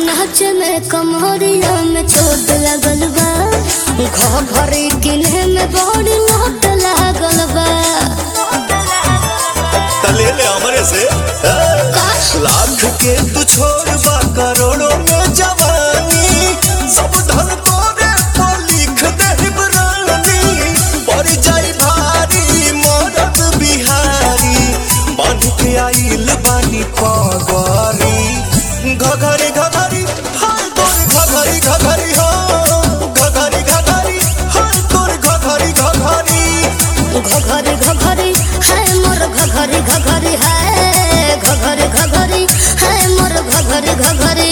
नाच में कमरिया में चोट लगल बा घर घरे किने में बड़ी लोट लागल बा तले ले हमरे से ए? लाख के तू छोड़ बा करोड़ों में जवानी सब धन तोरे तो लिख दे रानी पड़ जाई भारी मरद बिहारी बांध के आइल बानी पगरी घघरी घघरी हाय तोर घघरी घघरी हो घघरी घघरी हाय तोर घघरी घघरी घघरी घघरी है मोर घघरी घघरी है घघरी घघरी है मोर घघरी घघरी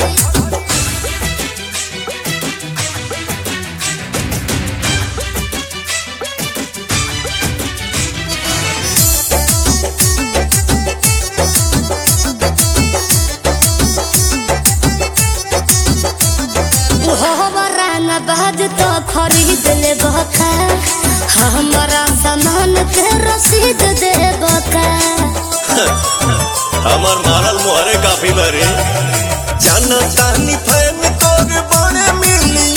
हमारा न बाज तो खरीद ले बका हमारा सामान के रसीद दे बका हमार मारल मोहरे काफी बरे जाना तानी फैन तोर बड़े मिली